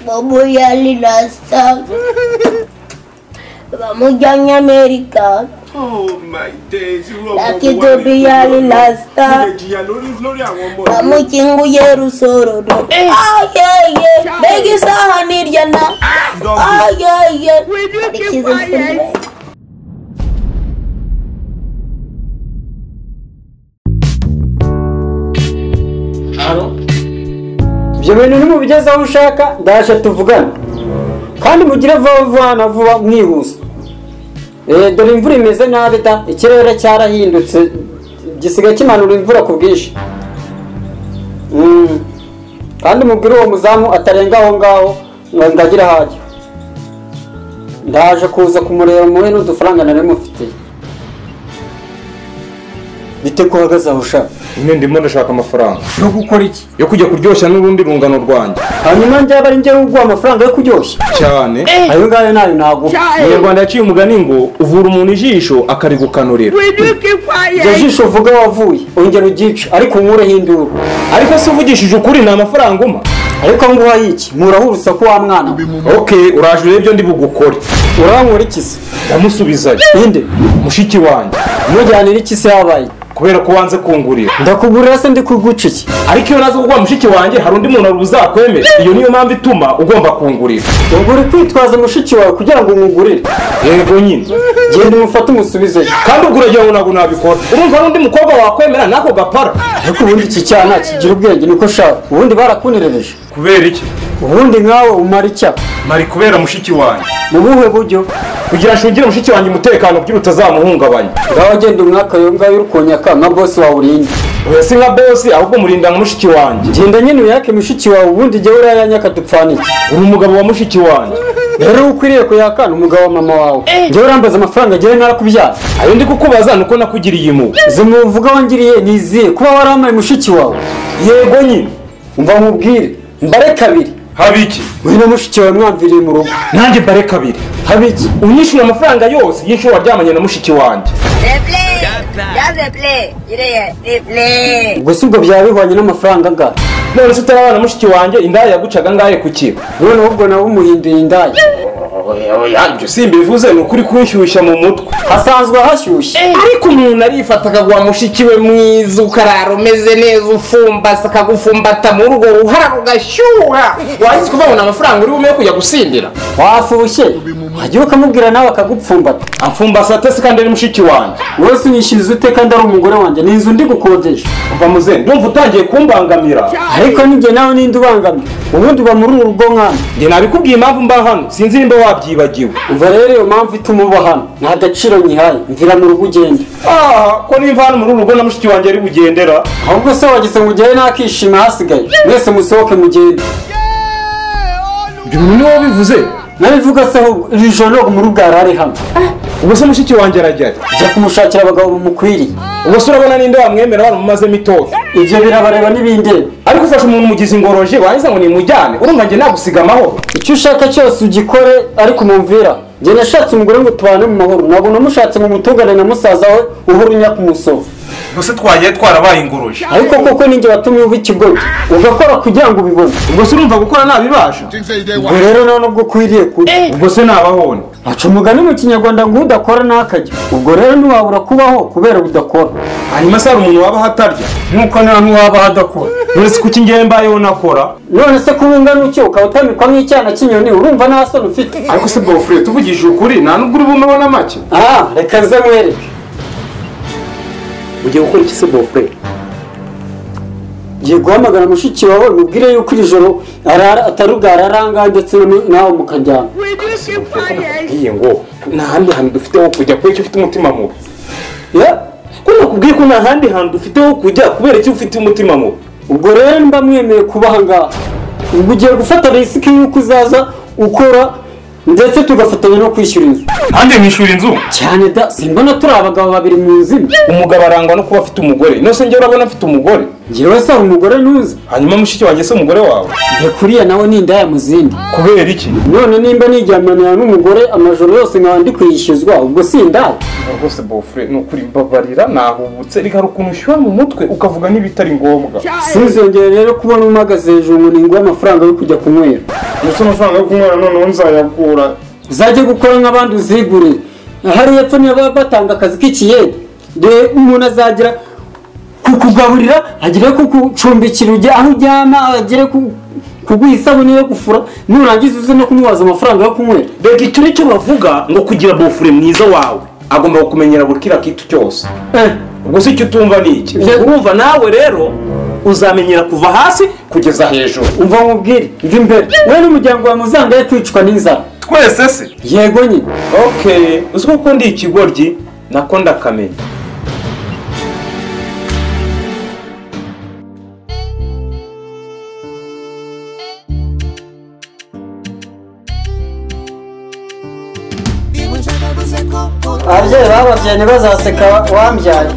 Vamos a Lilasta. Vamos ya en América. Oh my days, irú ọmọ Lákì wo tó wà ní bí ìlú yálé Ọlọ́run? lásìtá. Mo lè jìyà lórí lórí àwọn ọmọ yìí. Vamos chingo yeru sorodo. Ay, ay, ay. Begi sahanir yana. Dọ́gbì. Ay, ay, ay. Will you This keep is a film, quiet? right? ibyo bintu nimubigeze aho ushaka ndaje tuvugane kandi mugire vuba vuba vuba mwihuse Eh, dore imvura imeze nabi da ikirere cyarahindutse gisigaye kimanura imvura ku bwinshi Mm. kandi mubwire uwo muzamu atarenga aho ngaho ngo ndagire ahajya ndaje kuza kumureba muhe n'udufaranga nari mufitiye bite ko uhagaze aho ushaka nyine ndimo ndashaka amafaranga no gukora iki yo kujya kuryoshya n'urundi rungano rwanjye hanyuma njyaba ari njyewe uguha amafaranga yo kuryoshya cyane ayo ngayo nayo naguha Child, umunyarwanda yaciye umugani ngo uvura umuntu ijisho akarigukanurira will you keep iryo quiet? jisho uvuga wavuye ongera ugice ariko unkureho induru ariko se uvugishije ukuri ni amafaranga uma ariko nguha y'iki mpuraho urusaku wa mwana we. ok uraje urebe ibyo ndi bugukore urankura ikisi ndamusubizayo inde mushiki wanjye mujyanira ikisi yabaye kubera ko wanze kungurira ndakugurira se ndi kuguca iki ariko iyo naza kuguha mushiki wanjye hari undi muntu uzakwemera iyo niyo mpamvu ituma ugomba kungurira ubwo uri kwitwaza mushiki wawe kugira ngo umugurire yego nyine genda umufate umusubizeyo kandi ubwo uragira ngo ntabwo nabikora urumva n'undi mukobwa wakwemera n'ako gapara ariko ubundi iki cyana kigira ubwenge niko ushaka ubundi barakunerereje kubera iki ubundi nkawe umara icyaka mari kubera mushiki wanjye mu buhe buryo kugira nshungire mushiki wanjye umutekano kugira utazamuhungabanya ngaho genda umwaka ayo ngayo uri konyaka nka bosi wawe urinde oya si nka bosi ahubwo murinda nka mushiki wanjye genda nyine uyake mushiki wawe ubundi jya urayanyaka dupfanike uri umugabo wa mushiki wanjye rero uwo ukwiriye kuyakana umugabo wa mama wawe jya urambaza amafaranga agiye narakubyara ayo ndi kukubaza ni uko nakugiriye impuhwe izo muvuga wangiriye ni izihe kuba waramaye mushiki wawe yego nyine umva nkubwire mbare kabiri haba iki mwene mushiki wawe mwamviriye mu rugo nanjye mbare kabiri haba iki unyishyura amafaranga yose y'inshuro waryamanye na mushiki wanjye Replay! Just replay! Yireye, replay! ubwo si ubwo byaba bihwanye n'amafaranga angana none se utarabana na mushiki wanjye indaya yagucaga ngahe ku kiba none ahubwo nawe umuhinduye indaya ibyo si mbivuze ni ukuri kunshyushya mu mutwe hasanzwe hashyushye ariko umuntu arifata akaguha mushiki we mwiza ukarara umeze neza ufumbase akagufumbata mu rugo ruhara rugashyuha wahise ukababona amafaranga uri bume kujya gusindira wafushye wajya ukamubwira nawe akagupfumbata amfumbase atese kandi ari mushiki wanjye wese unyishyiriza ute kandi ari umugore wanjye ni inzu ndi gukodesha uva muzehe ndumva utangiye kumbangamira ariko nijye nawe ninde ubangamiye ubundi uba muri uru rugo nkana njye nabikubwiye impamvu mba hano sinzi nimba wabyibagiwe umva rero iyo mpamvu ituma uba hano nta gaciro nyihaye mvira mu rugo ugende ah ko nimva hano muri uru rugo na mushiki wanjye ari bugendera ahubwo se wagize ngo ugere n'akishima hasigaye mwese musohoke mugende ibyo bintu niwe wabivuze nabivuga se ahubwo iri joro ntabwo muri bwari ari hano ubwo se mushiki wanjye arajya he? jya kumushakira abagabo bumukwiriye ubwo se urabona ninde wamwemera baramumazemo itoto ibyo birabareba n'ibindeba ariko ufashe umuntu umugizi ngoroje warangiza ngo nimujyane urumva njye nagusiga amahoro icyo ushaka cyose ugikore ariko mumvira njye nashatse umugore ngo tubane mu mahoro ntabwo namushatse ngo mutungane na musaza we uhora unya ku musozi gusa twagiye twarabaye inguruje ariko koko ninjye watumye uba ikigoyi ugakora kugira ngo ubibone ubwo se urumva gukora nabibasha ubwo rero nta nubwo ukwiriye kujya ubwo se nabahone aca umugani mu kinyarwanda ngo udakora ntakajya ubwo rero ntiwabura kubaho kubera udakora hanyuma se hari umuntu wabaho atarya nk'uko nta ntiwabaho adakora none se kuki njyewe mbayeho nakora none se kuba ungana utyo ukaba utamikwa nk'icyana cy'inyoni urumva nta soni ufite ariko se bofure tuvugishije ukuri nta nubwo uri bumeho na make aha reka nze mwereke ugiye gukora iki se bofure ngiye guhamagara mushiki wawe mubwire yuko iri joro arara atarugara aranga ndetse nu- nawe mukajyana Will you keep quiet? ngiye ngo nta handi hantu dufite ho kujya kubera icyo ufite umutima mubi Ya, ko nakubwiye ko nta handi hantu dufite ho kujya kubera icyo ufite umutima mubi ubwo rero mba mwemeye kuba aha ngaha ubwo ugiye gufata risiki y'uko uzaza ukora ndetse tugafatanya no kwishyura inzu kandi nkishyura inzu cyane da simbona turi abagabo babiri mu nzu imwe umugabo arangwa no kuba afite umugore nose njye urabona afite umugore njyewe si umugore ntuzi hanyuma mushiki wanjye si umugore wawe ndekuriya nawe ni indaya mu zindi kubera iki none nimba nijyananira n'umugore amajoro yose nkaba ndi kwishyuzwa ubwo si indaya rwose bofure ni ukuri mbabarira nahubutse reka hari ukuntu ushyuha mu mutwe ukavuga n'ibitari ngombwa sinzongere rero kubona umahagaze hejuru ngo ninguhe amafaranga yo kujya kunywera ndetse amafaranga yo kunywera noneho nzayakura uzajye gukora nk'abandi uzigure hariya epfo niyo baba batanga akazi k'ikiyede dore umuntu azagera kukugaburira agere kugucumbikira ujye aho uryama agere ku- kuguha isabune yo gufura nurangiza uze no kumwibaza amafaranga yo kunywera reka icyo ni cyo bavuga ngo kugira bofure mwiza wawe agomba kukumenyera buri kiriya kintu cyose Eh, ubwo se icyo utumva ni iki Ibyo- urumva nawe rero uzamenyera kuva hasi kugeza hejuru umva nkubwire mva imbere wowe n'umuryango wawe muzangaye kwicwa n'inzara twese se yego nyine okay uzi ko ukunda ikigoryi nako ndakamenya ababyeyi bababyeyi ntibazaseka wambyaye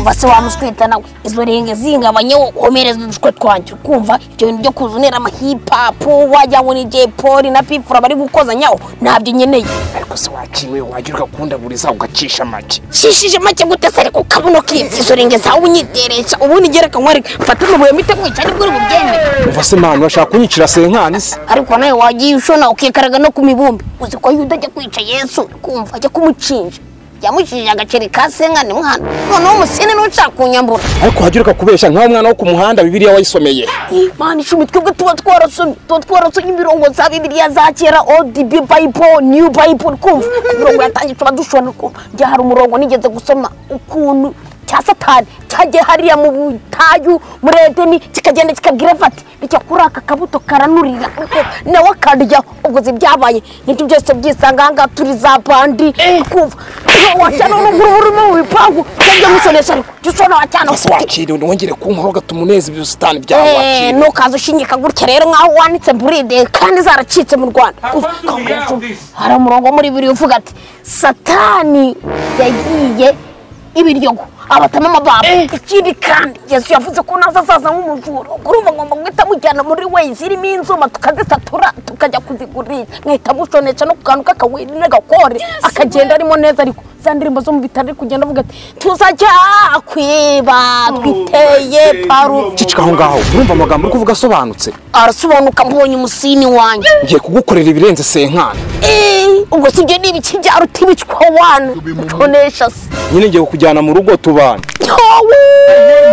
base wamuswita nawe izo renge zingabanyeho womereze udushwe twanjye kumva ibyo bintu byo kuzunira amahipapu wajya ngo ni jay paul na pipfura bari gukozanyaho ntabyo nkeneye ariko se waciwe wagira ugakundaburiza ugacisha make shishije make gute se ariko kabuno kizi izo renge zawe unyiteresha ubundi gerekanywa reka fata amabuye mite mwica nibwo uri bubyemere uva se manu bashaka kunyicira senkani se ariko nawe wagiye ushona ukikaraga no ku mibumbi uzi ko yuda ajya kwica yesu kumva ajya kumucinja yamucinjije agaceri ka senkani mwana noneho umusene n'ushaka kunyambura ariko wagira ukakubeshya nk'aho umwana wo ku muhanda bibiriya wayisomeye imana icumi twebwe tuba twarasomye tuba twarasomye imirongo za bibiliya za kera odb bible new bible kumva ku mirongo yatangije tuba dushobora kumva njya hari umurongo nigeze gusoma ukuntu cya satani cyagiye hariya mu butayu muri edeni kikagenda kikabwira vati bijya kuri aka kabuto karanurira nawe akaryaho ubwo zi byabaye nibyo byose byisanga ahangaha turi za bandi kumva wacana n'umuntu urimo mu bipangu byajya musonesha ariko jya ushobora wacana ese wakiriye wongere kunkora ugatuma uneza ibyo busitani byawe Eh, wakiriye ntukaze ushinyika gutya rero nk'aho wanditse buride kandi zaracitse mu rwanda How fast do we get out of this? hari umurongo muri bibiri uvuga ati satani yagiye ibiryogo abatama amababa ikindi kandi yesu yavuze ko naza azaza nk'umujura ubwo urumva ngomba guhita mujyana muri weyi zirimo inzuma tukazisatura tukajya kuzigurisha mwahita mushonesha no ku kantu k'akawiri n'agakore akagenda arimo neza ariko za ndirimbo zo mu bitaro ari kugenda avuga ati tuzajya kwiba twiteye baby, parufe cicika aho ngaho urumva amagambo uri kuvuga asobanutse arasobanuka mbonye umusini wanjye ngiye kugukorera ibirenze senkani Eh, ubwo si ibyo ni ibiki bya rutibicwa wana utonesha se nyine ngiye kukujyana mu rugo tubana yowe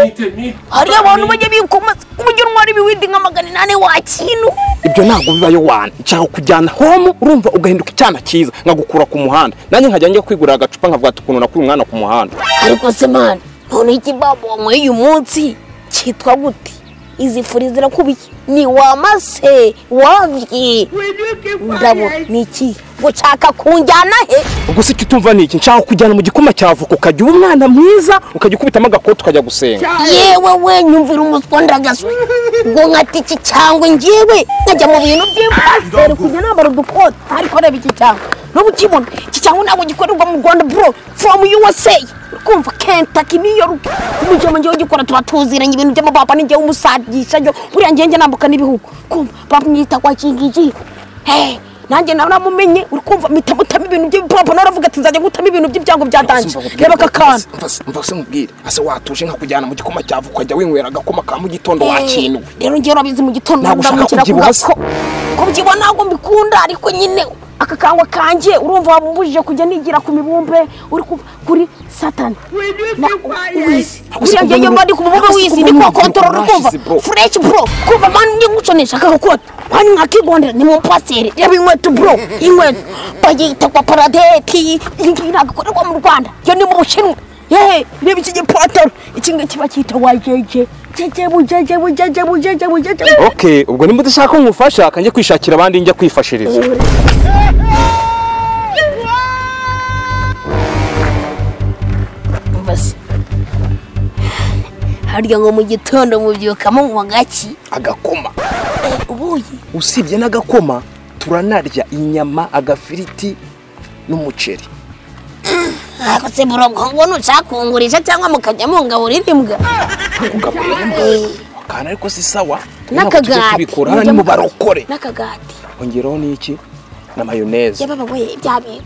Meet me. hari abantu bajya bikomaza uburyo ntwara ibiwindi nka magana inani wakintu ibyo ntabwo bibayo wana nshaka kujyana homu urumva ugahinduka icyana cyiza nkagukura ku muhanda nanjye nkajya njya kwigurira agacupa nkavuga ati ukuntu nakuye umwana ku muhanda ariko se mani none iki babo wanyweye uyu munsi cyitwa gute izi furi zirakubiye ni wamase wavyi ndabo ni iki gushaka kunjyana he ubwo se icyo utumva ni iki nshaka kujyana mu gikoma cya voka ukajya uba umwana mwiza ukajya ukubitamo agakoti ukajya gusenga yewe we nyumvira umuswa ndagaswe ngo nkata iki cyangwa ngewe nkajya mu bintu by'impasiteri kujya nambara udukote ariko reba iki cyangwa n'ubu ukibona iki cyangwa ntabwo gikorerwa mu rwanda bro from usa kumva kentaki new york umujyama ngewe ugikora tuba tuziranye ibintu by'amababa ni ngewe umusadisha ngewe buriya ngewe njya nambuka n'ibihugu kumva bamwita kwa kingiki hey nanjye nawe namumenye uri kumva mpita mutamo ibintu by'ibipapuro nawe uravuga ati nzajya gutamo ibintu by'ibyango byatanze reba aka kantu mva se mubwire ase watuje nkakujyana mu gikoma cya voka ukajya winywera agakoma ka mu gitondo wakinuwe rero njyewe urabizi mu gitondo Ntabwo ushaka ndamukira kubyibuha kuvuga ko- kubyibuha ntabwo mbikunda ariko nyine aka kangwa kanjye urumva wabumbujije kujya nigira ku mibumbe uri ku- kuri satani Na- wizi buriya kuba ngewe muri- mba ndi ku mubumbe ako si wizi kuba ndi muri- kuwakontorora kumva Rashize, bro. fureshi bro kumva mani njye nguconesha aka gakoto mani mwakigondera ni mu paseri reba inkweto bro inkweto bayita kwa paradeti iyi ngiyi ntabwo ikorerwa mu rwanda yo ni mu bushinwa yehe reba iki gipotoro iki ngiki bacyita wajeje jeje bujeje bujeje bujeje bujeje okay ubwo nimba udashaka ko nkufasha kanjye kwishakira abandi njya kwifashiriza Umva se. harya ngo mu gitondo mubyukamo mu gaki agakoma Eh, ubuyi usibye n'agakoma turanarya inyama agafiriti n'umuceri ako se murongo ngo ntucakungurisha cyangwa mukajya mungaburira imbwa akantu ariko si sawa N'akagati. tubikura hano ni mu barokore n'akagati hongeraho n'iki na mayoneze yababa we ibyabera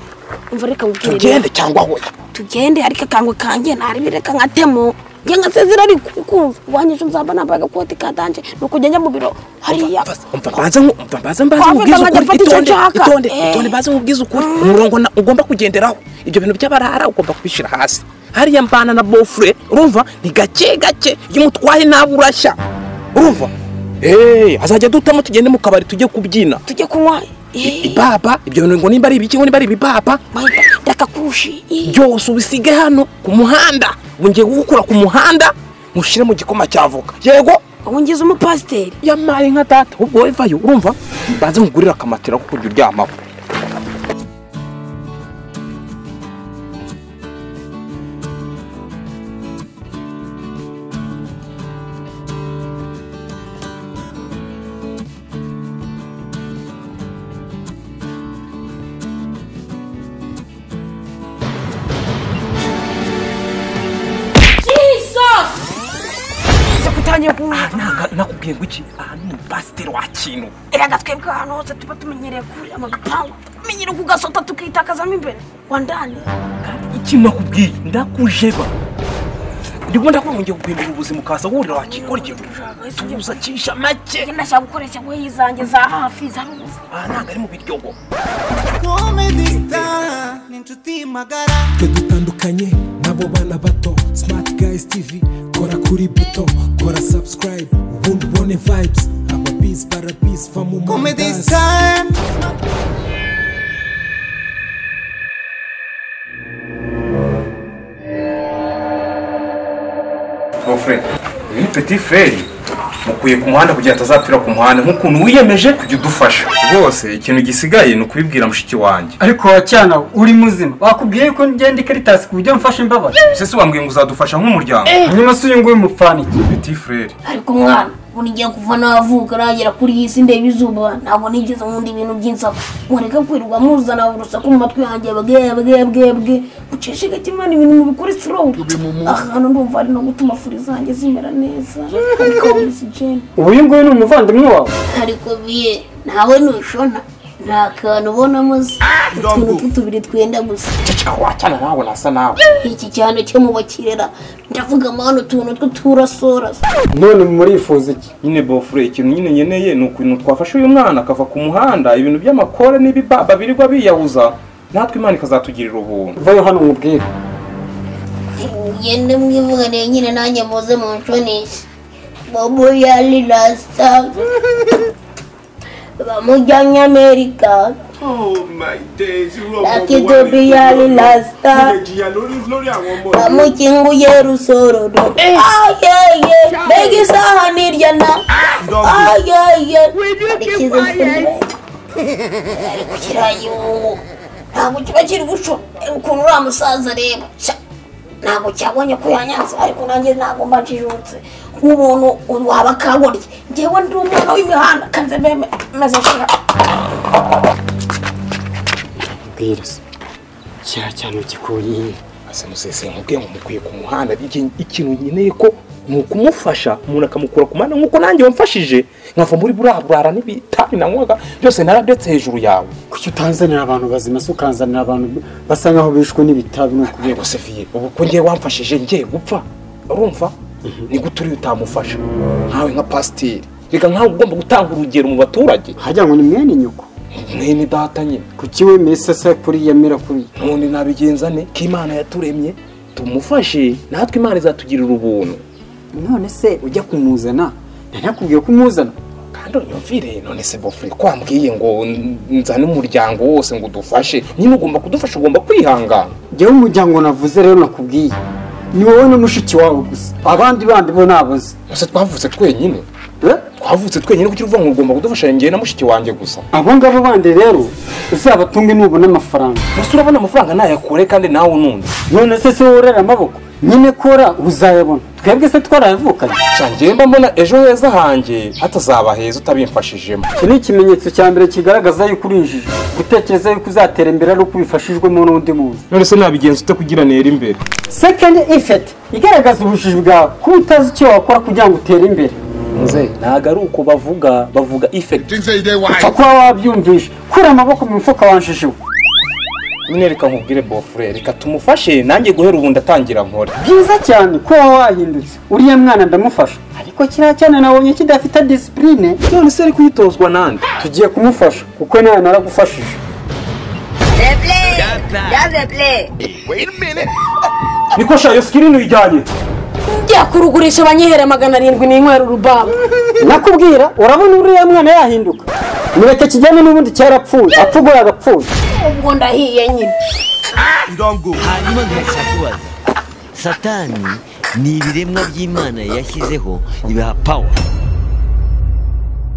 umva reka nkubwire tugende cyangwa hoya tugende ariko akangwe kanjye ntarebe reka nkatemo njye nkasezera ariko kumva uwanjye ejo nzaba nambaye agakoti ka danje ni ukujya njya mu biro hariya umva mbanza nku- umva mbanza mbanza Kwafata nkajya nkubwize ukuri mfata icyo itonde nshaka. itonde Eh. itonde mbanza nkubwize ukuri umurongo na- ugomba kugenderaho ibyo bintu by'abarara ugomba kubishyira hasi hariya mbana na bofure urumva ni gake gake iyo umutwaye nawe urashya urumva eee azajya dutamo tugende mu kabari tujye kubyina tujye kunywa eh, ibaba ibyo bintu ngo nimba ari ibiki ngo nimba ari ibibaba mahita reka kushi eh. byose ubisige hano ku muhanda wongeye kugukura ku muhanda mushyire mu gikoma cy'avoka yego ubu ngize umupasiteri yamaye nka data ubwo wevayo urumva banze nkugurire akamatera ko kujya uryamaho kutangiye kunywa ntago nakubwiye ngo iki aha ni umupasiteri wa kintu erega twebwe ahantu hose tuba tumenyereye kurira mu gipangu tumenyereye kugasota tukitakazamo imbere wandani iki nakubwiye ndakujeba ndimo ndakubonye guhindura ubuzima ukaza wurira wakikora ikintu tubuza kisha make njye ndashaka gukoresha ngoyi zanjye za hafi za ruzi aha ntago ari mu biryogo twe dutandukanye n'abo bana bato smart guys tv kora kuri buto kora subscribe ubundi ubone vibes ababisi barabisi va mu mandasi bofure uyu peti feri mukuye ku muhanda kugira ngo atazapfira ku muhanda nk'ukuntu wiyemeje kujya udufasha rwose ikintu gisigaye ni ukubibwira mushiki wanjye ariko wacyana uri muzima bakubwiye ko ngenda ikaritasi ku buryo mfashe imbabare ese se wambwiye ngo uzadufasha nk'umuryango hanyuma se uyu nguyu umupfana iki peti feri ariko umwana ubu ngiye kuva navuka nagera kuri iyi si ndeba izuba ntabwo nigeze nkunda ibintu by'insaku mureke kwirirwa muzana urusaku mu matwi yanjye bwebwebwebwe ucishe gake imana ibintu mubikore slow ahantu ndumva ari no gutuma furi zanjye zimera neza ariko ogisijeni ubu uyu nguyu ni umuvandimwe wawe ariko biye ntawe ntubishona nta kantu ubonamo se utuntu tw'utubiri twenda gusa ceceka wacyana nawe nasa nawe iki cyane cyo mu bakirera ndavuga amahano utuntu tw'uturasorasa none murifuza iki nyine bofure ikintu nyine nkeneye ni ukuntu twafasha uyu mwana akava ku muhanda ibintu by'amakore n'ibibaba birirwa biyahuza natwe imana ikazatugirira ubuntu vayo hano umubwire ngende mwivuganiye nyine nanjye muze munshonishe bobo yali rasta bamujyanye amerika Oh my days, irú ọmọ Lucky wo wá to be lè fi Ali ọlọ́run? Lasta. Mo lè jìyà lórí- lórí àwọn ọmọ yìí. bamukinguye rusorodo ayeye mbega isaha nirya na ayeye arikize ari kukirayi ubu ntabwo kiba kiri guco ukuntu uriya musaza reba Sha, ntabwo cyabonye ko yanyanze ariko nanjye ntabwo mba njijutse nk'umuntu waba akagorye njyewe ndi umwana w'imihanda kanze meme meze nshaka bwiriza kiriya cyane gikuye asa musese nkubwiye ngo mukwiye ku muhanda iki- ikintu nkeneye ko ni ukumufasha umuntu akamukura ku muhanda nk'uko nanjye wamfashije nkava muri buriya burara n'ibitabi nanywaga byose naradetse hejuru yawe kuki utanzanira abantu bazima se ukanzanira abantu basa nkaho bishwe n'ibitabi ni ukubera yego sefiye ubu ko ngiye wamfashije ngiye gupfa urumva ni gute uriya utamufasha nkawe nka pasiteri reka nkawe ugomba gutanga urugero mu baturage hajya ngo ni mwene nyoko mwene data nyine kuki wemeye sasa kuriya mera kuriya none nabigenza ne ko imana yaturemye tumufashe natwe imana izatugirira ubuntu none se ujya kumuzana nanakubwiye ko umuzana kandi unyumvire none se bofure ko wambwiye ngo n- nzane umuryango wose ngo udufashe nyine ugomba kudufasha ugomba kwihangana jyewe umuryango navuze rero nakubwiye ni wowe na mushiki wawe gusa abandi bandi bo naboze gusa twavutse twenyine Eh? twavutse twenyine kuko uvuga ngo ugomba kudufasha njyewe na mushiki wanjye gusa abo ngabo bandi rero uzabatunge nubona amafaranga gusa urabona amafaranga nayakure kandi nawe unundi none se si wowe urera amaboko nyine kora uzayabona twebwe se twarayavukanye njyewe mbona ejo heza hanjye hatazaba heza utabimfashijemo iki ni ikimenyetso cya mbere kigaragaza yuko uri injiji gutekereza yuko uzatera imbere ari uko ubifashijwemo n'undi muntu none se nabigenza ute kugira nera imbere second effect igaragaza ubujiji bwawe kuba utazi icyo wakora kugira ngo utere imbere ntabwo ari uko bavuga bavuga ifekiti upfa kuba wabyumvisha kura amaboko mu mufuka wanjijwe nyine reka nkubwire bofure reka tumufashe nanjye guhera ubu ndatangira nkore byiza cyane kuba wahindutse uriya mwana ndamufasha ariko kiriya cyane nabonye kidafite disipurine none se ari kuyitozwa nande tugiye kumufasha kuko nawe naragufashije They play. Just a play. niko shayo sikirini uyijyanye njya kurugurisha banyihere magana arindwi n'inywera urubamba nakubwira urabona uriya mwana yahinduka mureke kijyane n'ubundi cyarapfuye apfugura agapfuye ubwo ndahiye nyine hanyuma nkahita kubaza satani ni ibiremwa by'imana yashyizeho bibaha pawa